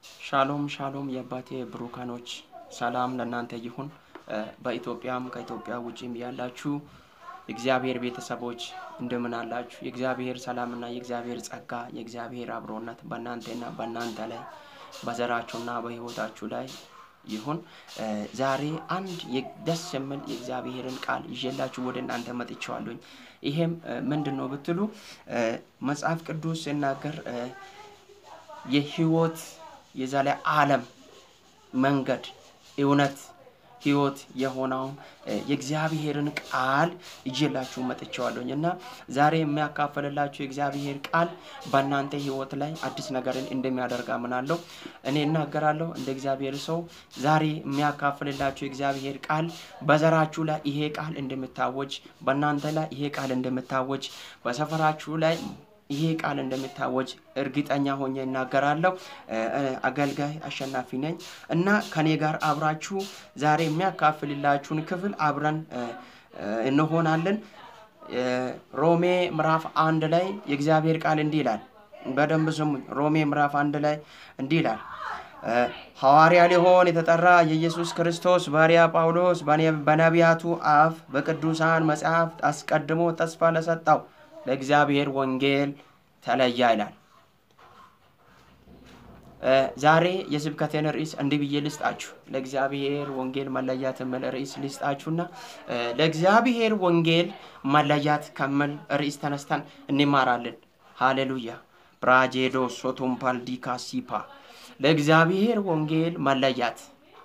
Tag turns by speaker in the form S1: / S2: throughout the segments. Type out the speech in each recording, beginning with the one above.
S1: ሻሎም ሻሎም የአባቴ ብሩካኖች ሰላም ለእናንተ ይሁን። በኢትዮጵያም ከኢትዮጵያ ውጭም ያላችሁ የእግዚአብሔር ቤተሰቦች እንደምን አላችሁ? የእግዚአብሔር ሰላምና የእግዚአብሔር ጸጋ የእግዚአብሔር አብሮነት በእናንተና በእናንተ ላይ በዘራችሁና በሕይወታችሁ ላይ ይሁን። ዛሬ አንድ ደስ የሚል የእግዚአብሔርን ቃል ይዤላችሁ ወደ እናንተ መጥቼዋለሁኝ። ይሄም ምንድን ነው ብትሉ መጽሐፍ ቅዱስ ሲናገር የህይወት የዘለዓለም መንገድ እውነት ህይወት የሆነውን የእግዚአብሔርን ቃል ይዤላችሁ መጥቼዋለሁኝ እና ዛሬ የሚያካፍልላችሁ የእግዚአብሔር ቃል በእናንተ ህይወት ላይ አዲስ ነገርን እንደሚያደርግ አምናለሁ። እኔ እናገራለሁ እንደ እግዚአብሔር ሰው ዛሬ የሚያካፍልላችሁ የእግዚአብሔር ቃል በዘራችሁ ላይ ይሄ ቃል እንደምታወጅ፣ በእናንተ ላይ ይሄ ቃል እንደምታወጅ፣ በሰፈራችሁ ላይ ይሄ ቃል እንደሚታወጅ እርግጠኛ ሆኜ እናገራለሁ። አገልጋይ አሸናፊ ነኝ እና ከኔ ጋር አብራችሁ ዛሬ የሚያካፍልላችሁን ክፍል አብረን እንሆናለን። ሮሜ ምዕራፍ አንድ ላይ የእግዚአብሔር ቃል እንዲህ ይላል። በደንብ ስሙኝ። ሮሜ ምዕራፍ አንድ ላይ እንዲህ ይላል። ሐዋርያ ሊሆን የተጠራ የኢየሱስ ክርስቶስ ባሪያ ጳውሎስ በነቢያቱ አፍ በቅዱሳን መጽሐፍት አስቀድሞ ተስፋ ለሰጠው ለእግዚአብሔር ወንጌል ተለያ ይላል። ዛሬ የስብከቴን ርዕስ እንዲህ ብዬ ልስጣችሁ። ለእግዚአብሔር ወንጌል መለያት የሚል ርዕስ ልስጣችሁና ለእግዚአብሔር ወንጌል መለያት ከሚል ርዕስ ተነስተን እንማራለን። ሃሌሉያ ብራጄዶ ሶቶምፓል ዲካ ሲፓ ለእግዚአብሔር ወንጌል መለያት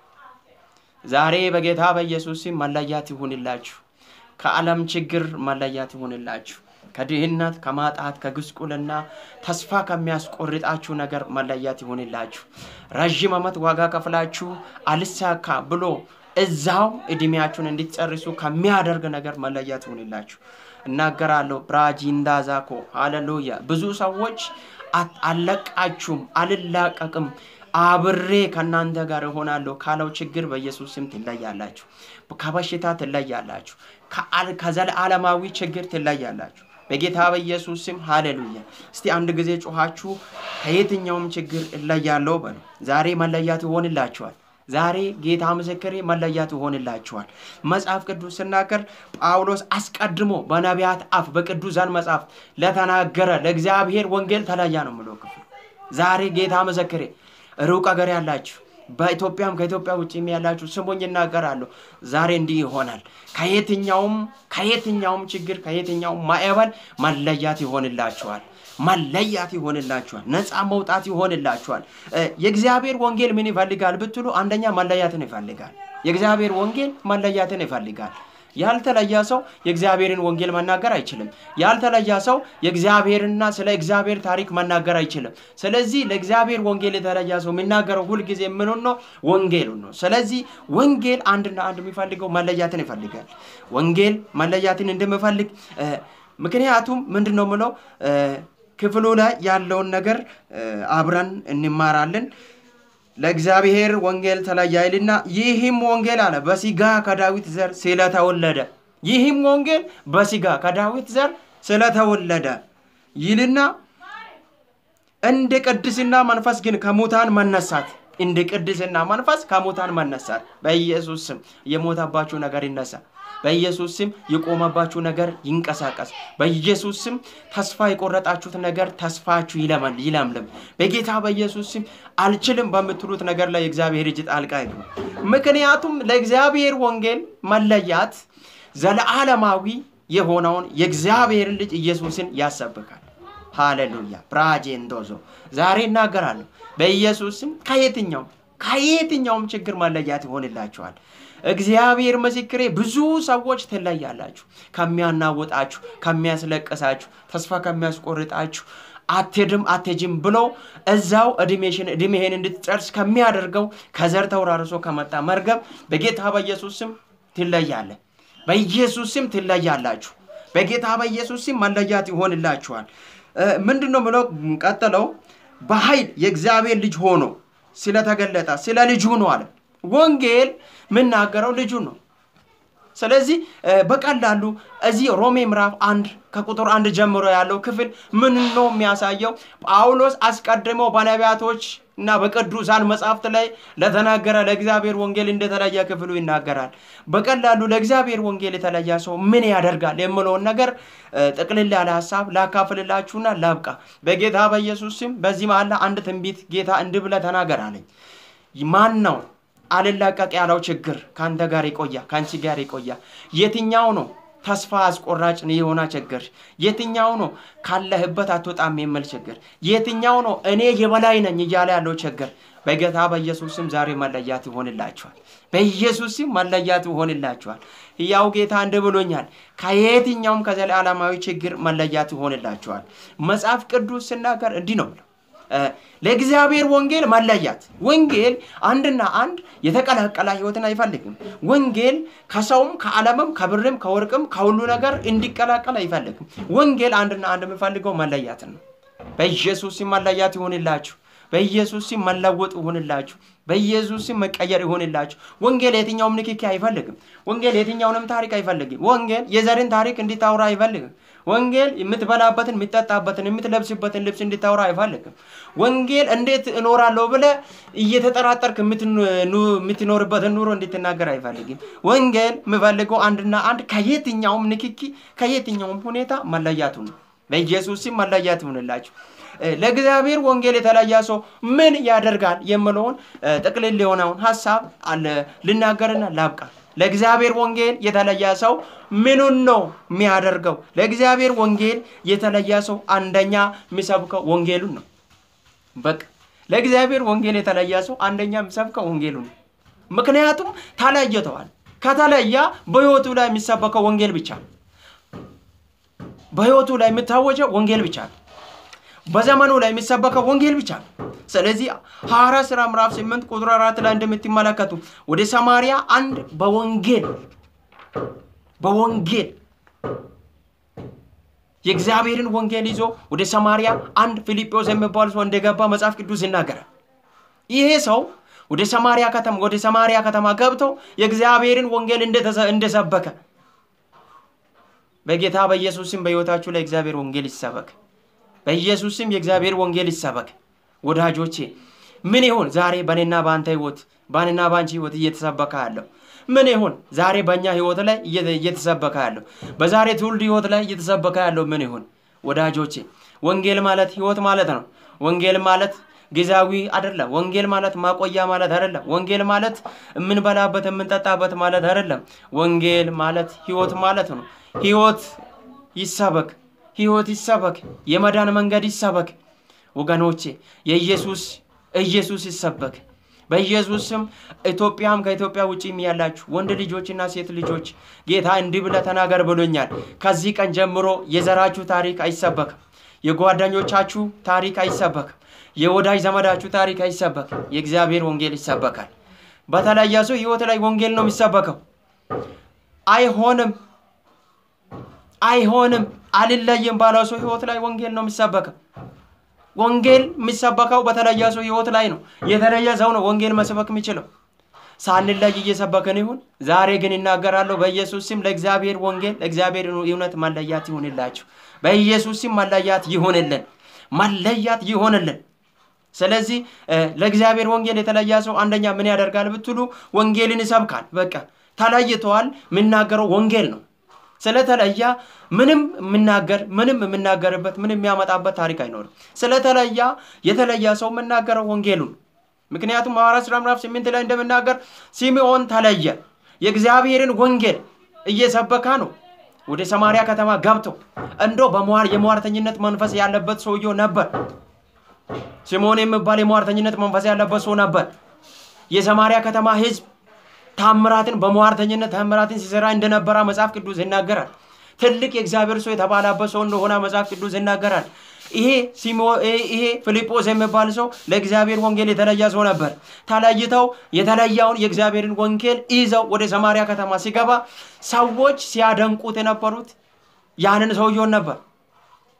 S1: ዛሬ በጌታ በኢየሱስ መለያት ይሁንላችሁ። ከዓለም ችግር መለያት ይሁንላችሁ። ከድህነት፣ ከማጣት፣ ከጉስቁልና ተስፋ ከሚያስቆርጣችሁ ነገር መለያት ይሁንላችሁ። ረዥም ዓመት ዋጋ ከፍላችሁ አልሳካ ብሎ እዛው እድሜያችሁን እንድትጨርሱ ከሚያደርግ ነገር መለያት ይሁንላችሁ። እናገራለሁ። ብራጂንዳዛኮ ሃሌሉያ። ብዙ ሰዎች አልለቃችሁም፣ አልላቀቅም አብሬ ከእናንተ ጋር እሆናለሁ ካለው ችግር በኢየሱስ ስም ትለያላችሁ። ከበሽታ ትለያላችሁ። ከዘላለማዊ ችግር ትለያላችሁ። በጌታ በኢየሱስ ስም ሃሌሉያ። እስቲ አንድ ጊዜ ጮኻችሁ ከየትኛውም ችግር እለያለሁ በሉ። ዛሬ መለያት ይሆንላችኋል። ዛሬ ጌታ ምስክሬ መለያት ይሆንላችኋል። መጽሐፍ ቅዱስ ስናገር ጳውሎስ አስቀድሞ በነቢያት አፍ በቅዱሳን መጽሐፍ ለተናገረ ለእግዚአብሔር ወንጌል ተለያ ነው የምለው ክፍል። ዛሬ ጌታ ምስክሬ ሩቅ አገር ያላችሁ በኢትዮጵያም ከኢትዮጵያ ውጭም ያላችሁ ስሙኝ እናገራለሁ። ዛሬ እንዲህ ይሆናል። ከየትኛውም ከየትኛውም ችግር ከየትኛውም ማዕበል መለያት ይሆንላችኋል። መለያት ይሆንላችኋል። ነፃ መውጣት ይሆንላችኋል። የእግዚአብሔር ወንጌል ምን ይፈልጋል ብትሉ፣ አንደኛ መለያትን ይፈልጋል። የእግዚአብሔር ወንጌል መለያትን ይፈልጋል። ያልተለያ ሰው የእግዚአብሔርን ወንጌል መናገር አይችልም። ያልተለያ ሰው የእግዚአብሔርና ስለ እግዚአብሔር ታሪክ መናገር አይችልም። ስለዚህ ለእግዚአብሔር ወንጌል የተለያ ሰው የሚናገረው ሁልጊዜ ምኑን ነው? ወንጌሉን ነው። ስለዚህ ወንጌል አንድና አንድ የሚፈልገው መለያትን ይፈልጋል። ወንጌል መለያትን እንደሚፈልግ ምክንያቱም ምንድን ነው ምለው ክፍሉ ላይ ያለውን ነገር አብረን እንማራለን። ለእግዚአብሔር ወንጌል ተለያ ይልና ይህም ወንጌል አለ በስጋ ከዳዊት ዘር ስለተወለደ ይህም ወንጌል በስጋ ከዳዊት ዘር ስለተወለደ ይልና እንደ ቅድስና መንፈስ ግን ከሙታን መነሳት እንደ ቅድስና መንፈስ ከሙታን መነሳት በኢየሱስ ስም የሞተባችሁ ነገር ይነሳ። በኢየሱስ ስም የቆመባችሁ ነገር ይንቀሳቀስ። በኢየሱስ ስም ተስፋ የቆረጣችሁት ነገር ተስፋችሁ ይለመል ይለምልም። በጌታ በኢየሱስ ስም አልችልም በምትሉት ነገር ላይ የእግዚአብሔር እጅ ጣልቃ ይግባ። ምክንያቱም ለእግዚአብሔር ወንጌል መለያት ዘለዓለማዊ የሆነውን የእግዚአብሔርን ልጅ ኢየሱስን ያሰብካል። ሃሌሉያ ብራጄንዶዞ ዛሬ እናገራለሁ በኢየሱስ ስም ከየትኛውም ከየትኛውም ችግር መለያት ይሆንላችኋል። እግዚአብሔር ምስክሬ፣ ብዙ ሰዎች ትለያላችሁ። ከሚያናውጣችሁ፣ ከሚያስለቅሳችሁ፣ ተስፋ ከሚያስቆርጣችሁ አትሄድም አትሄጂም ብሎ እዛው እድሜሽን እድሜህን እንድትጨርስ ከሚያደርገው ከዘር ተወራርሶ ከመጣ መርገም በጌታ በኢየሱስ ስም ትለያለ። በኢየሱስ ስም ትለያላችሁ። በጌታ በኢየሱስ ስም መለያት ይሆንላችኋል። ምንድን ነው ብለው ቀጥለው በኃይል የእግዚአብሔር ልጅ ሆኖ ስለተገለጠ ስለ ልጁ ነው አለ። ወንጌል የምናገረው ልጁ ነው። ስለዚህ በቀላሉ እዚህ ሮሜ ምዕራፍ አንድ ከቁጥር አንድ ጀምሮ ያለው ክፍል ምን ነው የሚያሳየው? ጳውሎስ አስቀድሞ በነቢያቶች እና በቅዱሳን መጽሐፍት ላይ ለተናገረ ለእግዚአብሔር ወንጌል እንደተለየ ክፍሉ ይናገራል። በቀላሉ ለእግዚአብሔር ወንጌል የተለየ ሰው ምን ያደርጋል የምለውን ነገር ጥቅልል ያለ ሀሳብ ላካፍልላችሁና ላብቃ። በጌታ በኢየሱስ ስም በዚህ መሀል አንድ ትንቢት ጌታ እንዲህ ብለህ ተናገር አለኝ። ማን ነው አልላቀቅ ያለው ችግር ከአንተ ጋር ይቆያ፣ ከአንቺ ጋር ይቆያ? የትኛው ነው ተስፋ አስቆራጭ የሆነ ችግር? የትኛው ነው ካለህበት አትወጣም የሚል ችግር? የትኛው ነው እኔ የበላይ ነኝ እያለ ያለው ችግር? በጌታ በኢየሱስ ስም ዛሬ መለያት ይሆንላችኋል። በኢየሱስ ስም መለያት ይሆንላችኋል። ሕያው ጌታ እንዲህ ብሎኛል። ከየትኛውም ከዘላለማዊ ችግር መለያት ይሆንላችኋል። መጽሐፍ ቅዱስ ስናገር እንዲህ ነው ለእግዚአብሔር ወንጌል መለያት። ወንጌል አንድና አንድ የተቀላቀለ ህይወትን አይፈልግም። ወንጌል ከሰውም ከዓለምም ከብርም ከወርቅም ከሁሉ ነገር እንዲቀላቀል አይፈልግም። ወንጌል አንድና አንድ የሚፈልገው መለያትን ነው። በኢየሱስ ስም መለያት ይሆንላችሁ። በኢየሱስ ስም መለወጥ ይሆንላችሁ። በኢየሱስ ስም መቀየር ይሆንላችሁ። ወንጌል የትኛውም ንክኪ አይፈልግም። ወንጌል የትኛውንም ታሪክ አይፈልግም። ወንጌል የዘርን ታሪክ እንዲታውራ አይፈልግም። ወንጌል የምትበላበትን፣ የምትጠጣበትን፣ የምትለብስበትን ልብስ እንዲታውራ አይፈልግም። ወንጌል እንዴት እኖራለሁ ብለ እየተጠራጠርክ የምትኖርበትን ኑሮ እንድትናገር አይፈልግም። ወንጌል የምፈልገው አንድና አንድ ከየትኛውም ንክኪ ከየትኛውም ሁኔታ መለያቱ ነው። በኢየሱስ ስም መለያት ይሆንላችሁ። ለእግዚአብሔር ወንጌል የተለየ ሰው ምን ያደርጋል የምለውን ጥቅልል የሆነውን ሀሳብ ልናገርና ላብቃ። ለእግዚአብሔር ወንጌል የተለየ ሰው ምኑን ነው የሚያደርገው? ለእግዚአብሔር ወንጌል የተለየ ሰው አንደኛ የሚሰብከው ወንጌሉን ነው። በቃ ለእግዚአብሔር ወንጌል የተለየ ሰው አንደኛ የሚሰብከው ወንጌሉን ነው። ምክንያቱም ተለይተዋል። ከተለየ በሕይወቱ ላይ የሚሰበከው ወንጌል ብቻ ነው። በሕይወቱ ላይ የሚታወጀው ወንጌል ብቻ ነው። በዘመኑ ላይ የሚሰበከው ወንጌል ብቻ ነው። ስለዚህ ሐዋርያት ሥራ ምዕራፍ 8 ቁጥር 4 ላይ እንደምትመለከቱ ወደ ሰማርያ አንድ በወንጌል በወንጌል የእግዚአብሔርን ወንጌል ይዞ ወደ ሰማርያ አንድ ፊልጶስ የሚባል ሰው እንደገባ መጽሐፍ ቅዱስ ይናገራል። ይሄ ሰው ወደ ሰማርያ ከተማ ወደ ሰማርያ ከተማ ገብቶ የእግዚአብሔርን ወንጌል እንደሰበከ በጌታ በኢየሱስ ስም በሕይወታችሁ ላይ እግዚአብሔር ወንጌል ይሰበክ። በኢየሱስ ስም የእግዚአብሔር ወንጌል ይሰበክ። ወዳጆቼ ምን ይሁን ዛሬ በእኔና በአንተ ህይወት በእኔና በአንቺ ህይወት እየተሰበከ ያለው ምን ይሁን ዛሬ በእኛ ህይወት ላይ እየተሰበከ ያለው በዛሬ ትውልድ ህይወት ላይ እየተሰበከ ያለው ምን ይሁን ወዳጆቼ? ወንጌል ማለት ህይወት ማለት ነው። ወንጌል ማለት ጊዜያዊ አይደለም። ወንጌል ማለት ማቆያ ማለት አይደለም። ወንጌል ማለት የምንበላበት የምንጠጣበት ማለት አይደለም። ወንጌል ማለት ህይወት ማለት ነው። ህይወት ይሰበክ፣ ህይወት ይሰበክ፣ የመዳን መንገድ ይሰበክ። ወገኖቼ የኢየሱስ ኢየሱስ ይሰበክ። በኢየሱስ ስም ኢትዮጵያም ከኢትዮጵያ ውጭም ያላችሁ ወንድ ልጆችና ሴት ልጆች ጌታ እንዲህ ብለህ ተናገር ብሎኛል። ከዚህ ቀን ጀምሮ የዘራችሁ ታሪክ አይሰበክም። የጓደኞቻችሁ ታሪክ አይሰበክም። የወዳጅ ዘመዳችሁ ታሪክ አይሰበክም። የእግዚአብሔር ወንጌል ይሰበካል። በተለየ ሰው ህይወት ላይ ወንጌል ነው የሚሰበከው። አይሆንም፣ አይሆንም፣ አልለይም ባለው ሰው ህይወት ላይ ወንጌል ነው የሚሰበከው። ወንጌል የሚሰበከው በተለየ ሰው ህይወት ላይ ነው። የተለየ ሰው ነው ወንጌል መስበክ የሚችለው። ሳንለይ እየሰበክን ይሁን። ዛሬ ግን ይናገራለሁ በኢየሱስ ስም ለእግዚአብሔር ወንጌል ለእግዚአብሔር እውነት መለያት ይሁንላችሁ። በኢየሱስ ስም መለያት ይሁንልን፣ መለያት ይሁንልን። ስለዚህ ለእግዚአብሔር ወንጌል የተለየ ሰው አንደኛ ምን ያደርጋል ብትሉ ወንጌልን ይሰብካል። በቃ ተለይተዋል። የሚናገረው ወንጌል ነው። ስለተለያ ምንም የምናገር ምንም የምናገርበት ምንም የሚያመጣበት ታሪክ አይኖርም። ስለተለያ የተለያ ሰው የምናገረው ወንጌሉን ምክንያቱም ሐዋርያት ሥራ ምዕራፍ ስምንት ላይ እንደምናገር ሲምዖን ተለየ። የእግዚአብሔርን ወንጌል እየሰበካ ነው። ወደ ሰማርያ ከተማ ገብቶ እንዶ የሟርተኝነት መንፈስ ያለበት ሰውየው ነበር። ሲምዖን የሚባል የሟርተኝነት መንፈስ ያለበት ሰው ነበር። የሰማርያ ከተማ ሕዝብ ታምራትን በሟርተኝነት ታምራትን ሲሰራ እንደነበረ መጽሐፍ ቅዱስ ይናገራል። ትልቅ የእግዚአብሔር ሰው የተባለበት ሰው እንደሆነ መጽሐፍ ቅዱስ ይናገራል። ይሄ ይሄ ፊልጶስ የሚባል ሰው ለእግዚአብሔር ወንጌል የተለየ ሰው ነበር። ተለይተው የተለያውን የእግዚአብሔርን ወንጌል ይዘው ወደ ሰማርያ ከተማ ሲገባ ሰዎች ሲያደንቁት የነበሩት ያንን ሰውየውን ነበር።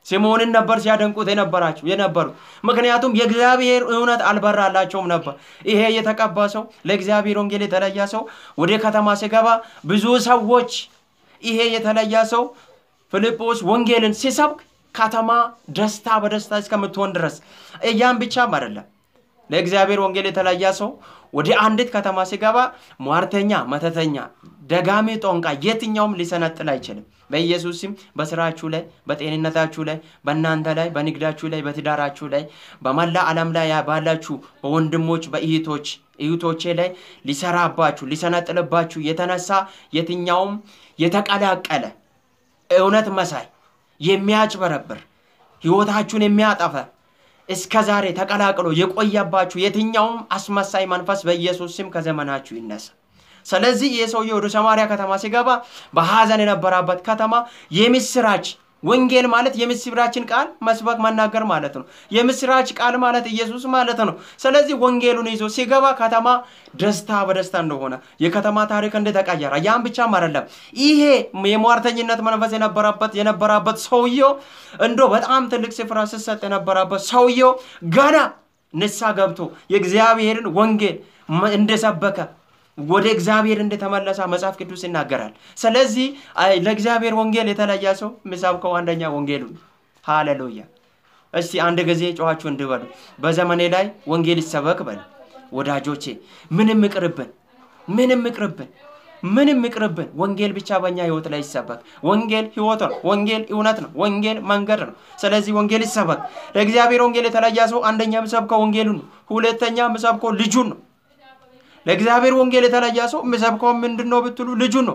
S1: ስምዖንን ነበር ሲያደንቁት የነበራቸው የነበሩት ምክንያቱም የእግዚአብሔር እውነት አልበራላቸውም ነበር። ይሄ የተቀባ ሰው ለእግዚአብሔር ወንጌል የተለየ ሰው ወደ ከተማ ሲገባ ብዙ ሰዎች ይሄ የተለየ ሰው ፊልጶስ ወንጌልን ሲሰብክ ከተማ ደስታ በደስታ እስከምትሆን ድረስ እያም ብቻም አይደለም። ለእግዚአብሔር ወንጌል የተለየ ሰው ወደ አንዲት ከተማ ሲገባ ሟርተኛ፣ መተተኛ፣ ደጋሚ፣ ጦንቃ የትኛውም ሊሰነጥል አይችልም። በኢየሱስ ስም በስራችሁ ላይ፣ በጤንነታችሁ ላይ፣ በእናንተ ላይ፣ በንግዳችሁ ላይ፣ በትዳራችሁ ላይ፣ በመላ ዓለም ላይ ባላችሁ በወንድሞች በእህቶች እህቶቼ ላይ ሊሰራባችሁ ሊሰነጥልባችሁ የተነሳ የትኛውም የተቀላቀለ እውነት መሳይ የሚያጭበረብር ህይወታችሁን የሚያጠፈ እስከ ዛሬ ተቀላቅሎ የቆየባችሁ የትኛውም አስመሳይ መንፈስ በኢየሱስ ስም ከዘመናችሁ ይነሳ። ስለዚህ ይህ ሰውዬ ወደ ሰማርያ ከተማ ሲገባ በሐዘን የነበረበት ከተማ የምስራች ወንጌል ማለት የምስራችን ቃል መስበክ መናገር ማለት ነው። የምስራች ቃል ማለት ኢየሱስ ማለት ነው። ስለዚህ ወንጌሉን ይዞ ሲገባ ከተማ ደስታ በደስታ እንደሆነ የከተማ ታሪክ እንደተቀየረ ያም ብቻም አይደለም። ይሄ የሟርተኝነት መንፈስ የነበረበት የነበረበት ሰውየው እንዶ በጣም ትልቅ ስፍራ ስሰጥ የነበረበት ሰውየው ገና ንሳ ገብቶ የእግዚአብሔርን ወንጌል እንደሰበከ ወደ እግዚአብሔር እንደተመለሰ መጽሐፍ ቅዱስ ይናገራል። ስለዚህ ለእግዚአብሔር ወንጌል የተለየ ሰው የሚሰብከው አንደኛ ወንጌሉ ሃሌሉያ። እስቲ አንድ ጊዜ ጨዋችሁ እንድበሉ በዘመኔ ላይ ወንጌል ይሰበክ በል ወዳጆቼ። ምንም ይቅርብን፣ ምንም ይቅርብን፣ ምንም ይቅርብን። ወንጌል ብቻ በእኛ ህይወት ላይ ይሰበክ። ወንጌል ህይወት ነው። ወንጌል እውነት ነው። ወንጌል መንገድ ነው። ስለዚህ ወንጌል ይሰበክ። ለእግዚአብሔር ወንጌል የተለየ ሰው አንደኛ የሚሰብከው ወንጌሉ ነው። ሁለተኛ የሚሰብከው ልጁን ነው። ለእግዚአብሔር ወንጌል የተለየ ሰው የሚሰብከው ምንድን ነው ብትሉ ልጁ ነው።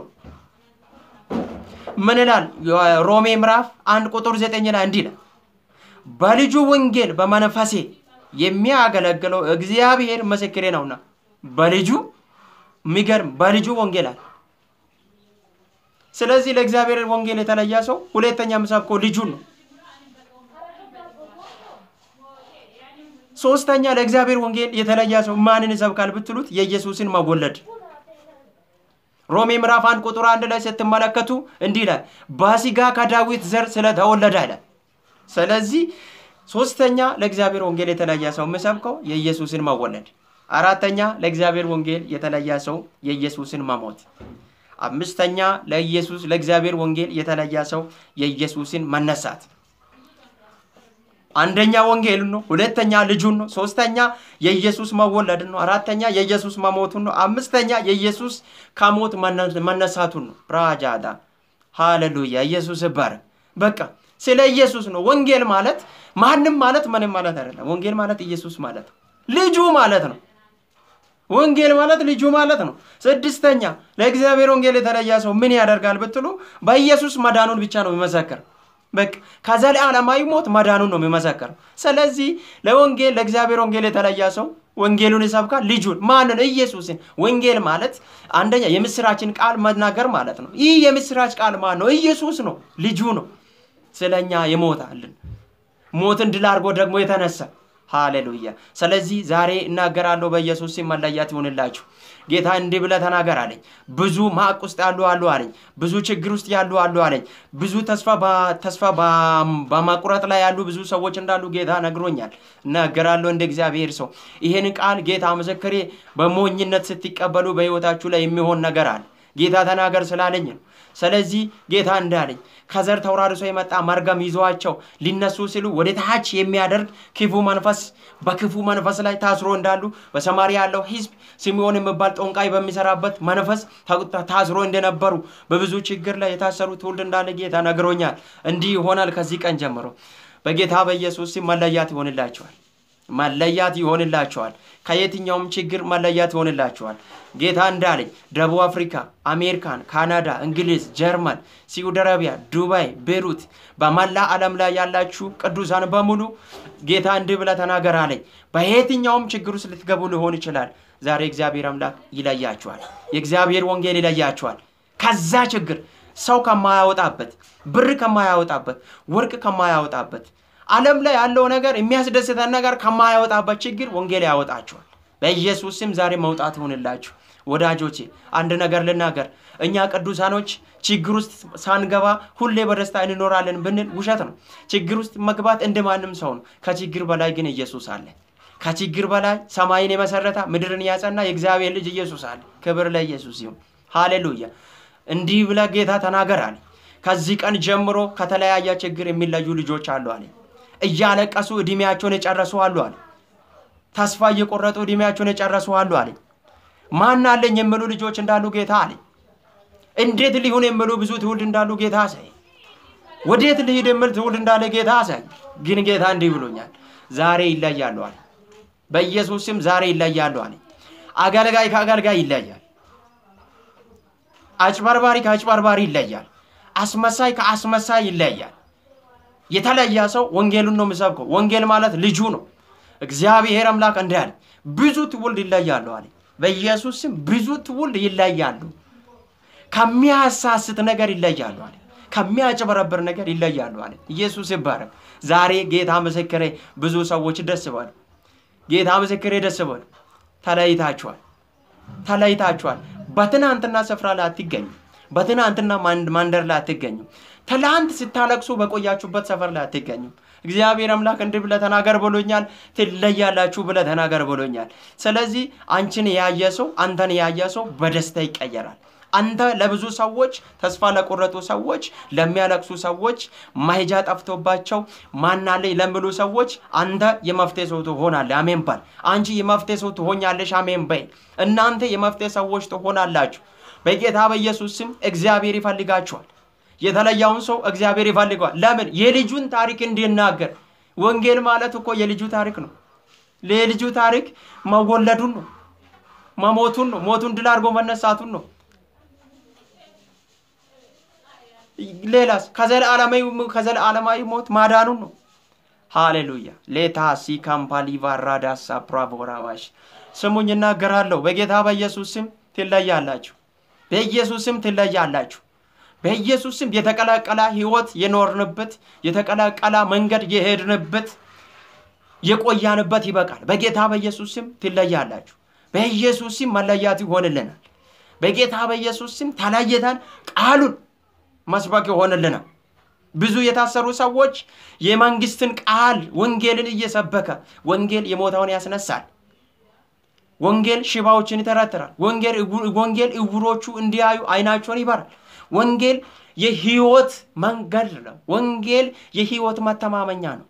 S1: ምን ይላል? ሮሜ ምዕራፍ አንድ ቁጥር ዘጠኝ ላይ እንዲህ ይላል፣ በልጁ ወንጌል በመንፈሴ የሚያገለግለው እግዚአብሔር ምስክሬ ነውና። በልጁ የሚገርም በልጁ ወንጌል አለ። ስለዚህ ለእግዚአብሔር ወንጌል የተለየ ሰው ሁለተኛ የሚሰብከው ልጁን ነው። ሶስተኛ ለእግዚአብሔር ወንጌል የተለየ ሰው ማንን ይሰብካል ብትሉት የኢየሱስን መወለድ ሮሜ ምዕራፍ አንድ ቁጥር አንድ ላይ ስትመለከቱ እንዲህ ይላል በስጋ ከዳዊት ዘር ስለተወለደ አለ። ስለዚህ ሶስተኛ ለእግዚአብሔር ወንጌል የተለየ ሰው የሚሰብከው የኢየሱስን መወለድ፣ አራተኛ ለእግዚአብሔር ወንጌል የተለየ ሰው የኢየሱስን መሞት፣ አምስተኛ ለኢየሱስ ለእግዚአብሔር ወንጌል የተለየ ሰው የኢየሱስን መነሳት አንደኛ ወንጌሉን ነው። ሁለተኛ ልጁን ነው። ሶስተኛ የኢየሱስ መወለድን ነው። አራተኛ የኢየሱስ መሞቱን ነው። አምስተኛ የኢየሱስ ከሞት መነሳቱን ነው። ፕራጃዳ ሃሌሉያ! ኢየሱስ ይባረክ። በቃ ስለ ኢየሱስ ነው። ወንጌል ማለት ማንም ማለት ምንም ማለት አይደለም። ወንጌል ማለት ኢየሱስ ማለት ነው። ልጁ ማለት ነው። ወንጌል ማለት ልጁ ማለት ነው። ስድስተኛ ለእግዚአብሔር ወንጌል የተለየ ሰው ምን ያደርጋል ብትሉ በኢየሱስ መዳኑን ብቻ ነው የሚመሰክር በቃ ከዘላለማዊ ሞት መዳኑን ነው የሚመሰከረው። ስለዚህ ለወንጌል ለእግዚአብሔር ወንጌል የተለየ ሰው ወንጌሉን ይሰብካል። ልጁን ማንን? ኢየሱስን። ወንጌል ማለት አንደኛ የምስራችን ቃል መናገር ማለት ነው። ይህ የምስራች ቃል ማን ነው? ኢየሱስ ነው፣ ልጁ ነው። ስለኛ የሞታልን ሞትን ድል አድርጎ ደግሞ የተነሳ ሃሌሉያ። ስለዚህ ዛሬ እናገራለሁ በኢየሱስ ስም መለያት ይሆንላችሁ። ጌታ እንዲህ ብለህ ተናገር አለኝ። ብዙ ማቅ ውስጥ ያሉ አሉ አለኝ። ብዙ ችግር ውስጥ ያሉ አሉ አለኝ። ብዙ ተስፋ ተስፋ በማቁረጥ ላይ ያሉ ብዙ ሰዎች እንዳሉ ጌታ ነግሮኛል። እናገራለሁ እንደ እግዚአብሔር ሰው ይህን ቃል ጌታ ምስክሬ፣ በሞኝነት ስትቀበሉ በሕይወታችሁ ላይ የሚሆን ነገር አለ። ጌታ ተናገር ስላለኝ ነው። ስለዚህ ጌታ እንዳለኝ ከዘር ተወራርሶ የመጣ መርገም ይዘዋቸው ሊነሱ ሲሉ ወደ ታች የሚያደርግ ክፉ መንፈስ በክፉ መንፈስ ላይ ታስሮ እንዳሉ በሰማርያ ያለው ሕዝብ ስምዖን የሚባል ጦንቃይ በሚሰራበት መንፈስ ታስሮ እንደነበሩ በብዙ ችግር ላይ የታሰሩ ትውልድ እንዳለ ጌታ ነግሮኛል። እንዲህ ይሆናል። ከዚህ ቀን ጀምሮ በጌታ በኢየሱስ ስም መለያት ይሆንላቸዋል። መለያት ይሆንላቸዋል። ከየትኛውም ችግር መለያት ይሆንላቸዋል። ጌታ እንዳለኝ ደቡብ አፍሪካ፣ አሜሪካን፣ ካናዳ፣ እንግሊዝ፣ ጀርመን፣ ሳዑዲ አረቢያ፣ ዱባይ፣ ቤሩት በመላ ዓለም ላይ ያላችሁ ቅዱሳን በሙሉ ጌታ እንዲህ ብለህ ተናገር አለኝ። በየትኛውም ችግር ውስጥ ልትገቡ ሊሆን ይችላል። ዛሬ እግዚአብሔር አምላክ ይለያችኋል። የእግዚአብሔር ወንጌል ይለያችኋል። ከዛ ችግር ሰው ከማያወጣበት፣ ብር ከማያወጣበት፣ ወርቅ ከማያወጣበት ዓለም ላይ ያለው ነገር የሚያስደስተን ነገር ከማያወጣበት ችግር ወንጌል ያወጣችኋል። በኢየሱስ ስም ዛሬ መውጣት ይሆንላችሁ። ወዳጆቼ አንድ ነገር ልናገር። እኛ ቅዱሳኖች ችግር ውስጥ ሳንገባ ሁሌ በደስታ እንኖራለን ብንል ውሸት ነው። ችግር ውስጥ መግባት እንደ ማንም ሰው ነው። ከችግር በላይ ግን ኢየሱስ አለ። ከችግር በላይ ሰማይን የመሰረተ ምድርን ያጸና የእግዚአብሔር ልጅ ኢየሱስ አለ። ክብር ለኢየሱስ ይሁን። ሃሌሉያ። እንዲህ ብለህ ጌታ ተናገር አለ። ከዚህ ቀን ጀምሮ ከተለያየ ችግር የሚለዩ ልጆች አሉ አለ። እያለቀሱ እድሜያቸውን የጨረሱ አሉ አለ። ተስፋ እየቆረጡ እድሜያቸውን የጨረሱ አሉ አለ። ማን አለኝ የሚሉ ልጆች እንዳሉ ጌታ አለ። እንዴት ሊሆን የሚሉ ብዙ ትውልድ እንዳሉ ጌታ አሳይ። ወዴት ልሂድ የሚል ትውልድ እንዳለ ጌታ አሳይ። ግን ጌታ እንዲህ ብሎኛል፣ ዛሬ ይለያሉ አለ። በኢየሱስ ስም ዛሬ ይለያሉ አለ። አገልጋይ ከአገልጋይ ይለያል። አጭበርባሪ ከአጭበርባሪ ይለያል። አስመሳይ ከአስመሳይ ይለያል። የተለየ ሰው ወንጌሉን ነው የሚሰብከው። ወንጌል ማለት ልጁ ነው። እግዚአብሔር አምላክ እንዲህ አለ፣ ብዙ ትውልድ ይለያሉ አለ። በኢየሱስ ስም ብዙ ትውልድ ይለያሉ። ከሚያሳስት ነገር ይለያሉ አለ። ከሚያጭበረብር ነገር ይለያሉ አለ። ኢየሱስ ይባረክ። ዛሬ ጌታ ምስክሬ ብዙ ሰዎች ደስ ባሉ። ጌታ ምስክሬ ደስ ባሉ። ተለይታችኋል፣ ተለይታችኋል። በትናንትና ስፍራ ላይ አትገኙ። በትናንትና ማንደር ላይ አትገኙ። ትላንት ስታለቅሱ በቆያችሁበት ሰፈር ላይ አትገኙ። እግዚአብሔር አምላክ እንዲህ ብለህ ተናገር ብሎኛል። ትለያላችሁ ብለህ ተናገር ብሎኛል። ስለዚህ አንቺን ያየ ሰው አንተን ያየ ሰው በደስታ ይቀየራል። አንተ ለብዙ ሰዎች ተስፋ ለቆረጡ ሰዎች፣ ለሚያለቅሱ ሰዎች፣ ማሄጃ ጠፍቶባቸው ማናለኝ ለሚሉ ሰዎች አንተ የመፍትሄ ሰው ትሆናለህ። አሜን በል። አንቺ የመፍትሄ ሰው ትሆኛለሽ። አሜን በይ። እናንተ የመፍትሄ ሰዎች ትሆናላችሁ። በጌታ በኢየሱስ ስም እግዚአብሔር ይፈልጋችኋል። የተለያውን ሰው እግዚአብሔር ይፈልገዋል። ለምን? የልጁን ታሪክ እንዲናገር። ወንጌል ማለት እኮ የልጁ ታሪክ ነው። የልጁ ታሪክ መወለዱን ነው፣ መሞቱን ነው፣ ሞቱን ድል አድርጎ መነሳቱን ነው። ሌላስ ከዘለዓለማዊ ሞት ማዳኑን ነው። ሃሌሉያ ሌታሲ ካምፓሊ ቫራዳሳ ፕራቮራባሽ ስሙኝ፣ እናገራለሁ። በጌታ በኢየሱስ ስም ትለያላችሁ። በኢየሱስ ስም ትለያላችሁ። በኢየሱስ ስም የተቀላቀለ ህይወት የኖርንበት የተቀላቀለ መንገድ የሄድንበት የቆያንበት ይበቃል። በጌታ በኢየሱስ ስም ትለያላችሁ። በኢየሱስ ስም መለያት ይሆንልናል። በጌታ በኢየሱስ ስም ተለይተን ቃሉን መስበክ ይሆንልናል። ብዙ የታሰሩ ሰዎች የመንግስትን ቃል ወንጌልን እየሰበከ ወንጌል የሞተውን ያስነሳል። ወንጌል ሽባዎችን ይተረትራል። ወንጌል እውሮቹ እንዲያዩ አይናቸውን ይበራል። ወንጌል የህይወት መንገድ ነው። ወንጌል የህይወት መተማመኛ ነው።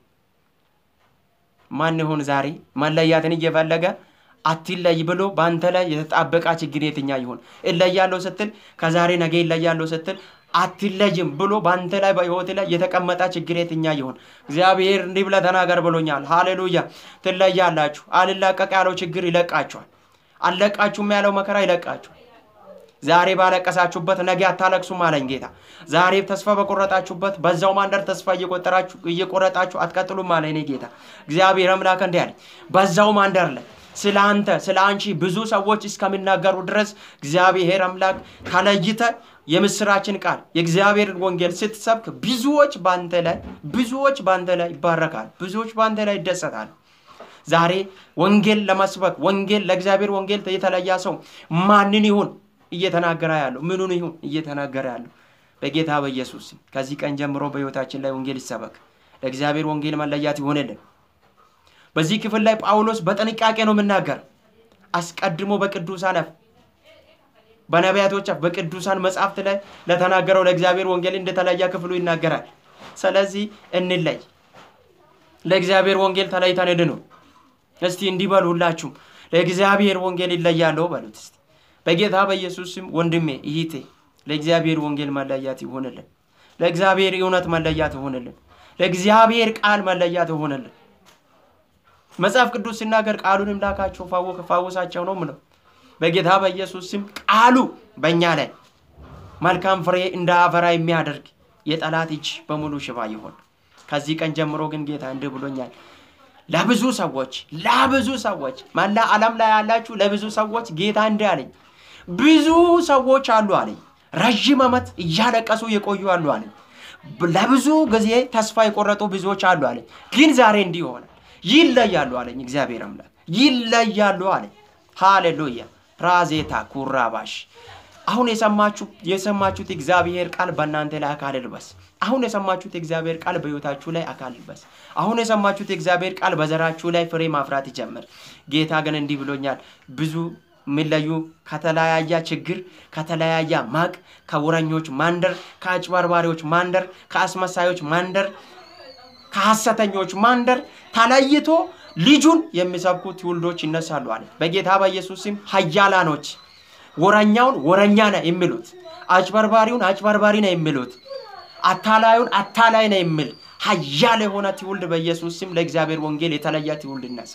S1: ማን ይሁን ዛሬ መለያትን እየፈለገ አትለይ ብሎ በአንተ ላይ የተጣበቃ ችግር የትኛ ይሁን? እለያለሁ ስትል ከዛሬ ነገ እለያለሁ ስትል አትለይም ብሎ በአንተ ላይ በህይወት ላይ የተቀመጠ ችግር የትኛ ይሁን? እግዚአብሔር እንዲህ ብለህ ተናገር ብሎኛል። ሃሌሉያ። ትለያላችሁ። አልላቀቅ ያለው ችግር ይለቃችኋል። አልለቃችሁም ያለው መከራ ይለቃችኋል። ዛሬ ባለቀሳችሁበት ነገ አታለቅሱም አለኝ ጌታ። ዛሬ ተስፋ በቆረጣችሁበት በዛው ማንደር ተስፋ እየቆረጣችሁ አትቀጥሉም አለ እኔ ጌታ። እግዚአብሔር አምላክ እንዲህ አለኝ፣ በዛው ማንደር ላይ ስለ አንተ ስለ አንቺ ብዙ ሰዎች እስከሚናገሩ ድረስ እግዚአብሔር አምላክ ተለይተ የምስራችን ቃል የእግዚአብሔርን ወንጌል ስትሰብክ ብዙዎች በአንተ ላይ ብዙዎች በአንተ ላይ ይባረካል። ብዙዎች በአንተ ላይ ይደሰታል። ዛሬ ወንጌል ለመስበክ ወንጌል ለእግዚአብሔር ወንጌል የተለያ ሰው ማንን ይሁን እየተናገረ ያለው ምኑን ይሁን እየተናገረ ያለው በጌታ በኢየሱስ ከዚህ ቀን ጀምሮ በሕይወታችን ላይ ወንጌል ይሰበክ። ለእግዚአብሔር ወንጌል መለያት ይሆንልን። በዚህ ክፍል ላይ ጳውሎስ በጥንቃቄ ነው የምናገር። አስቀድሞ በቅዱሳን አፍ በነቢያቶች አፍ በቅዱሳን መጽሐፍት ላይ ለተናገረው ለእግዚአብሔር ወንጌል እንደተለያ ክፍሉ ይናገራል። ስለዚህ እንለይ፣ ለእግዚአብሔር ወንጌል ተለይተን እንድኑ። እስቲ እንዲህ በሉ ሁላችሁም ለእግዚአብሔር ወንጌል ይለያለሁ በሉት እስቲ በጌታ በኢየሱስ ስም ወንድሜ ይሂቴ ለእግዚአብሔር ወንጌል መለያት ይሆንልን። ለእግዚአብሔር እውነት መለያት ይሆንልን። ለእግዚአብሔር ቃል መለያት ይሆንልን። መጽሐፍ ቅዱስ ሲናገር ቃሉንም ላካቸው ፋወሳቸው ነው ምለው። በጌታ በኢየሱስ ስም ቃሉ በእኛ ላይ መልካም ፍሬ እንዳፈራ የሚያደርግ የጠላት እጅ በሙሉ ሽባ ይሆን። ከዚህ ቀን ጀምሮ ግን ጌታ እንዲህ ብሎኛል። ለብዙ ሰዎች ለብዙ ሰዎች መላ ዓለም ላይ ያላችሁ ለብዙ ሰዎች ጌታ እንዲህ አለኝ። ብዙ ሰዎች አሉ አለኝ። ረዥም ዓመት እያለቀሱ የቆዩ አሉ አለኝ። ለብዙ ጊዜ ተስፋ የቆረጡ ብዙዎች አሉ አለኝ። ግን ዛሬ እንዲህ ይሆናል። ይለያሉ አለኝ። እግዚአብሔር አምላክ ይለያሉ አለኝ። ሃሌሉያ ራዜታ ኩራባሽ አሁን የሰማችሁ የሰማችሁት እግዚአብሔር ቃል በእናንተ ላይ አካል ይልበስ። አሁን የሰማችሁት እግዚአብሔር ቃል በሕይወታችሁ ላይ አካል ይልበስ። አሁን የሰማችሁት እግዚአብሔር ቃል በዘራችሁ ላይ ፍሬ ማፍራት ይጀምር። ጌታ ግን እንዲህ ብሎኛል። ብዙ የሚለዩ ከተለያየ ችግር፣ ከተለያየ ማቅ፣ ከውረኞች ማንደር፣ ከአጭበርባሪዎች ማንደር፣ ከአስመሳዮች ማንደር፣ ከሐሰተኞች ማንደር ተለይቶ ልጁን የሚሰብኩ ትውልዶች ይነሳሉ አለ። በጌታ በኢየሱስ ስም ኃያላኖች ወረኛውን ወረኛ ነው የሚሉት፣ አጭበርባሪውን አጭበርባሪ ነው የሚሉት፣ አታላዩን አታላይ ነው የሚል ኃያል የሆነ ትውልድ በኢየሱስ ስም ለእግዚአብሔር ወንጌል የተለየ ትውልድ ይነሳ።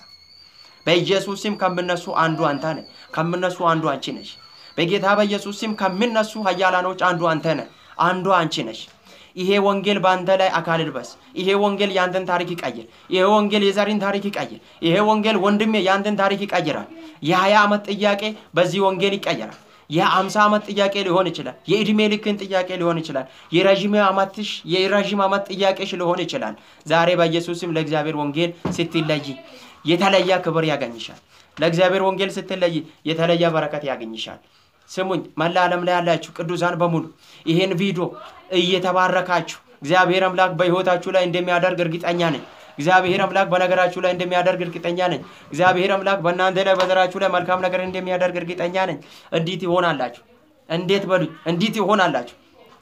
S1: በኢየሱስ ስም ከምነሱ አንዱ አንተ ነህ። ከምነሱ አንዱ አንቺ ነሽ። በጌታ በኢየሱስ ስም ከሚነሱ ኃያላኖች አንዱ አንተ ነህ። አንዱ አንቺ ነሽ። ይሄ ወንጌል በአንተ ላይ አካል ይልበስ። ይሄ ወንጌል የአንተን ታሪክ ይቀይር። ይሄ ወንጌል የዘሪን ታሪክ ይቀይር። ይሄ ወንጌል ወንድሜ የአንተን ታሪክ ይቀይራል። የሀያ ዓመት ጥያቄ በዚህ ወንጌል ይቀየራል። የአምሳ ዓመት ጥያቄ ሊሆን ይችላል። የእድሜ ልክን ጥያቄ ሊሆን ይችላል። የረዥም ዓመትሽ የረዥም ዓመት ጥያቄሽ ሊሆን ይችላል። ዛሬ በኢየሱስም ለእግዚአብሔር ወንጌል ስትለይ የተለየ ክብር ያገኝሻል። ለእግዚአብሔር ወንጌል ስትለይ የተለየ በረከት ያገኝሻል። ስሙኝ፣ መላ ዓለም ላይ ያላችሁ ቅዱሳን በሙሉ ይሄን ቪዲዮ እየተባረካችሁ እግዚአብሔር አምላክ በሕይወታችሁ ላይ እንደሚያደርግ እርግጠኛ ነኝ። እግዚአብሔር አምላክ በነገራችሁ ላይ እንደሚያደርግ እርግጠኛ ነኝ። እግዚአብሔር አምላክ በእናንተ ላይ በዘራችሁ ላይ መልካም ነገር እንደሚያደርግ እርግጠኛ ነኝ። እንዲት ይሆናላችሁ። እንዴት በሉኝ፣ እንዲት ይሆናላችሁ።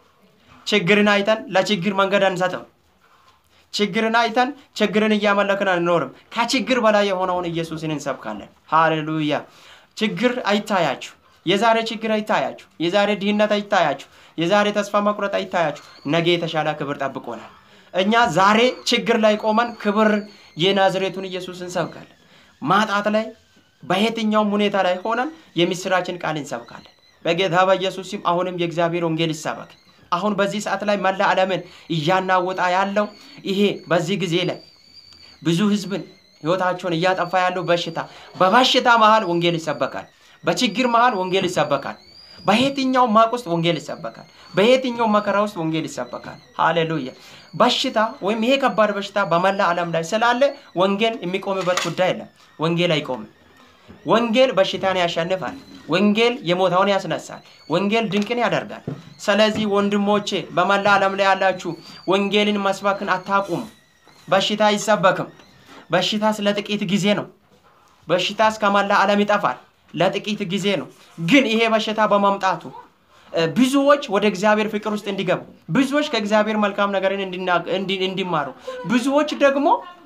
S1: ችግርን አይተን ለችግር መንገድ አንሰጥም። ችግርን አይተን ችግርን እያመለክን አንኖርም። ከችግር በላይ የሆነውን ኢየሱስን እንሰብካለን። ሃሌሉያ። ችግር አይታያችሁ። የዛሬ ችግር አይታያችሁ። የዛሬ ድህነት አይታያችሁ። የዛሬ ተስፋ መቁረጥ አይታያችሁ። ነገ የተሻለ ክብር ጠብቆናል። እኛ ዛሬ ችግር ላይ ቆመን ክብር የናዝሬቱን ኢየሱስ እንሰብካለን። ማጣት ላይ በየትኛውም ሁኔታ ላይ ሆነን የምስራችን ቃል እንሰብካለን። በጌታ በኢየሱስ ስም አሁንም የእግዚአብሔር ወንጌል ይሰበክ። አሁን በዚህ ሰዓት ላይ መላ ዓለምን እያናወጣ ያለው ይሄ በዚህ ጊዜ ላይ ብዙ ህዝብን ህይወታቸውን እያጠፋ ያለው በሽታ በበሽታ መሃል ወንጌል ይሰበካል። በችግር መሃል ወንጌል ይሰበካል። በየትኛው ማቅ ውስጥ ወንጌል ይሰበካል። በየትኛው መከራ ውስጥ ወንጌል ይሰበካል። ሃሌሉያ። በሽታ ወይም ይሄ ከባድ በሽታ በመላ ዓለም ላይ ስላለ ወንጌል የሚቆምበት ጉዳይ የለም። ወንጌል አይቆምም። ወንጌል በሽታን ያሸንፋል። ወንጌል የሞተውን ያስነሳል። ወንጌል ድንቅን ያደርጋል። ስለዚህ ወንድሞቼ በመላ ዓለም ላይ ያላችሁ ወንጌልን መስበክን አታቁሙ። በሽታ አይሰበክም። በሽታስ ለጥቂት ጊዜ ነው። በሽታስ ከመላ ዓለም ይጠፋል። ለጥቂት ጊዜ ነው። ግን ይሄ በሽታ በመምጣቱ ብዙዎች ወደ እግዚአብሔር ፍቅር ውስጥ እንዲገቡ፣ ብዙዎች ከእግዚአብሔር መልካም ነገርን እንዲማሩ፣ ብዙዎች ደግሞ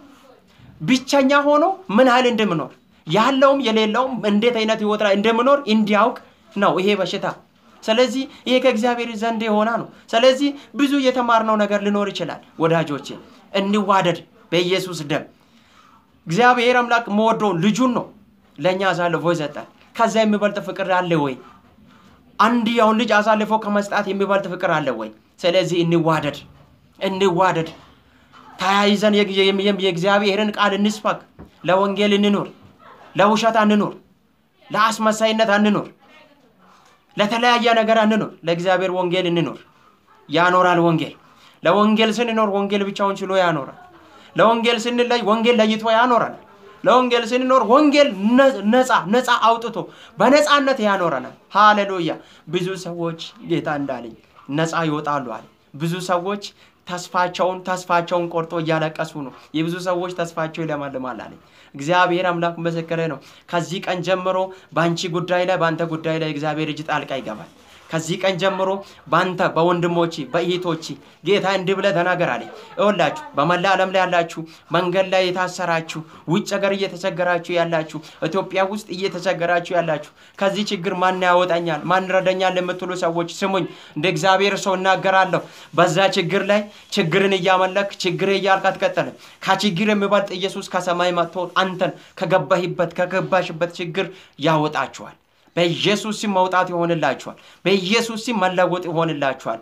S1: ብቸኛ ሆኖ ምን ያህል እንደምኖር ያለውም የሌለውም እንዴት አይነት ህይወት ላይ እንደምኖር እንዲያውቅ ነው ይሄ በሽታ። ስለዚህ ይሄ ከእግዚአብሔር ዘንድ የሆነ ነው። ስለዚህ ብዙ የተማርነው ነገር ሊኖር ይችላል። ወዳጆቼ እንዋደድ በኢየሱስ ደም። እግዚአብሔር አምላክ መወደውን ልጁን ነው ለእኛ አሳልፎ ይሰጣል። ከዛ የሚበልጥ ፍቅር አለ ወይ? አንድያውን ልጅ አሳልፎ ከመስጣት የሚበልጥ ፍቅር አለ ወይ? ስለዚህ እንዋደድ፣ እንዋደድ፣ ተያይዘን የእግዚአብሔርን ቃል እንስበክ። ለወንጌል እንኖር፣ ለውሸት አንኖር፣ ለአስመሳይነት አንኖር፣ ለተለያየ ነገር አንኖር። ለእግዚአብሔር ወንጌል እንኖር። ያኖራል ወንጌል። ለወንጌል ስንኖር ወንጌል ብቻውን ችሎ ያኖራል። ለወንጌል ስንለይ ወንጌል ለይቶ ያኖራል። ለወንጌል ስንኖር ወንጌል ነፃ ነፃ አውጥቶ በነፃነት ያኖረናል። ሃሌሉያ። ብዙ ሰዎች ጌታ እንዳለኝ ነፃ ይወጣሉ አለ። ብዙ ሰዎች ተስፋቸውን ተስፋቸውን ቆርጦ እያለቀሱ ነው። የብዙ ሰዎች ተስፋቸው ይለመልማል አለኝ። እግዚአብሔር አምላክ ምስክሬ ነው። ከዚህ ቀን ጀምሮ በአንቺ ጉዳይ ላይ በአንተ ጉዳይ ላይ እግዚአብሔር እጅ ጣልቃ ይገባል። ከዚህ ቀን ጀምሮ በአንተ በወንድሞች በእህቶች ጌታ እንዲህ ብለህ ተናገር አለኝ። እወላችሁ በመላ ዓለም ላይ ያላችሁ መንገድ ላይ የታሰራችሁ ውጭ ሀገር እየተቸገራችሁ ያላችሁ ኢትዮጵያ ውስጥ እየተቸገራችሁ ያላችሁ ከዚህ ችግር ማን ያወጣኛል ማን ረዳኛል የምትሉ ሰዎች ስሙኝ። እንደ እግዚአብሔር ሰው እናገራለሁ። በዛ ችግር ላይ ችግርን እያመለክ ችግር እያልክ አትቀጥልም። ከችግር የሚበልጥ ኢየሱስ ከሰማይ መጥቶ አንተን ከገባህበት ከገባሽበት ችግር ያወጣችኋል። በኢየሱስ ስም መውጣት ይሆንላችኋል። በኢየሱስ ስም መለወጥ ይሆንላችኋል።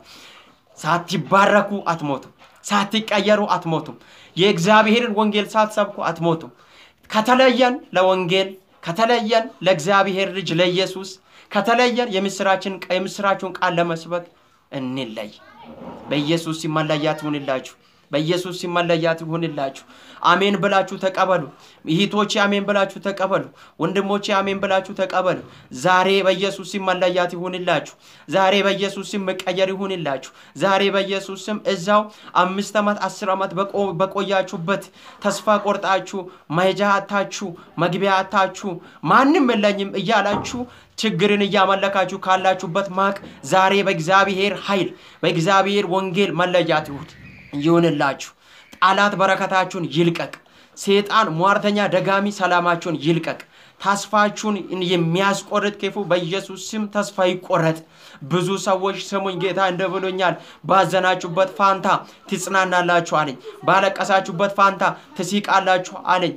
S1: ሳትባረኩ አትሞቱም። ሳትቀየሩ አትሞቱም። የእግዚአብሔርን ወንጌል ሳትሰብኩ አትሞቱም። ከተለየን ለወንጌል ከተለየን ለእግዚአብሔር ልጅ ለኢየሱስ ከተለየን የምስራችን የምስራችሁን ቃል ለመስበክ እንለይ። በኢየሱስ ስም መለያት ይሁንላችሁ። በኢየሱስ ስም መለያት ይሁንላችሁ። አሜን ብላችሁ ተቀበሉ። እህቶቼ አሜን ብላችሁ ተቀበሉ። ወንድሞቼ አሜን ብላችሁ ተቀበሉ። ዛሬ በኢየሱስ ስም መለያት ይሁንላችሁ። ዛሬ በኢየሱስ ስም መቀየር ይሁንላችሁ። ዛሬ በኢየሱስ ስም እዛው አምስት ዓመት አስር ዓመት በቆያችሁበት ተስፋ ቆርጣችሁ መሄጃ አታችሁ መግቢያ አታችሁ ማንም የለኝም እያላችሁ ችግርን እያመለካችሁ ካላችሁበት ማቅ ዛሬ በእግዚአብሔር ኃይል በእግዚአብሔር ወንጌል መለያት ይሁን ይሁንላችሁ። ጠላት በረከታችሁን ይልቀቅ። ሴጣን ሟርተኛ ደጋሚ ሰላማችሁን ይልቀቅ። ተስፋችሁን የሚያስቆርጥ ክፉ በኢየሱስ ስም ተስፋ ይቆረጥ። ብዙ ሰዎች ስሙኝ፣ ጌታ እንደ ብሎኛል፣ ባዘናችሁበት ፋንታ ትጽናናላችሁ አለኝ። ባለቀሳችሁበት ፋንታ ትሲቃላችሁ አለኝ።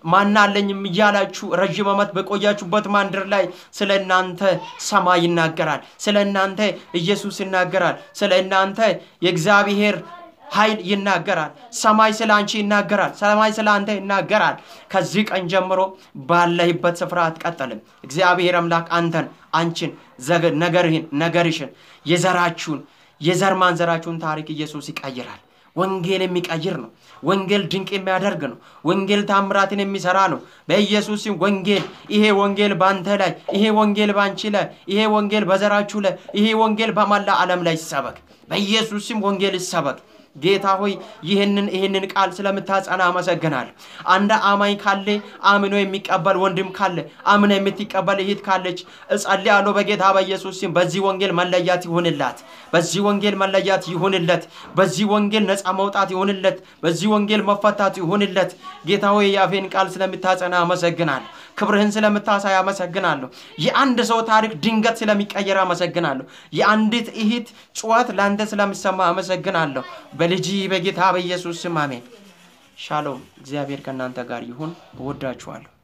S1: ማናለኝም እያላችሁ ረዥም ዓመት በቆያችሁበት ማንድር ላይ ስለ እናንተ ሰማይ ይናገራል። ስለ እናንተ ኢየሱስ ይናገራል። ስለ እናንተ የእግዚአብሔር ኃይል ይናገራል። ሰማይ ስለ አንቺ ይናገራል። ሰማይ ስለ አንተ ይናገራል። ከዚህ ቀን ጀምሮ ባለህበት ስፍራ አትቀጠልም። እግዚአብሔር አምላክ አንተን፣ አንቺን፣ ነገርህን፣ ነገርሽን፣ የዘራችሁን የዘር ማንዘራችሁን ታሪክ ኢየሱስ ይቀይራል። ወንጌል የሚቀይር ነው። ወንጌል ድንቅ የሚያደርግ ነው። ወንጌል ታምራትን የሚሰራ ነው። በኢየሱስም ወንጌል ይሄ ወንጌል በአንተ ላይ፣ ይሄ ወንጌል በአንቺ ላይ፣ ይሄ ወንጌል በዘራችሁ ላይ፣ ይሄ ወንጌል በመላ ዓለም ላይ ይሰበክ። በኢየሱስም ወንጌል ይሰበክ። ጌታ ሆይ ይህንን ይህንን ቃል ስለምታጸና አመሰግናለሁ። አንድ አማኝ ካለ አምኖ የሚቀበል ወንድም ካለ አምኖ የምትቀበል እህት ካለች እጸልያለሁ በጌታ በኢየሱስ ስም በዚህ ወንጌል መለያት ይሁንላት። በዚህ ወንጌል መለያት ይሁንለት። በዚህ ወንጌል ነፃ መውጣት ይሁንለት። በዚህ ወንጌል መፈታት ይሁንለት። ጌታ ሆይ የአፌን ቃል ስለምታጸና አመሰግናለሁ። ክብርህን ስለምታሳይ አመሰግናለሁ። የአንድ ሰው ታሪክ ድንገት ስለሚቀየር አመሰግናለሁ። የአንዲት እህት ጩኸት ለአንተ ስለሚሰማ አመሰግናለሁ። በልጅ በጌታ በኢየሱስ ስም አሜን። ሻሎም። እግዚአብሔር ከእናንተ ጋር ይሁን። እወዳችኋለሁ።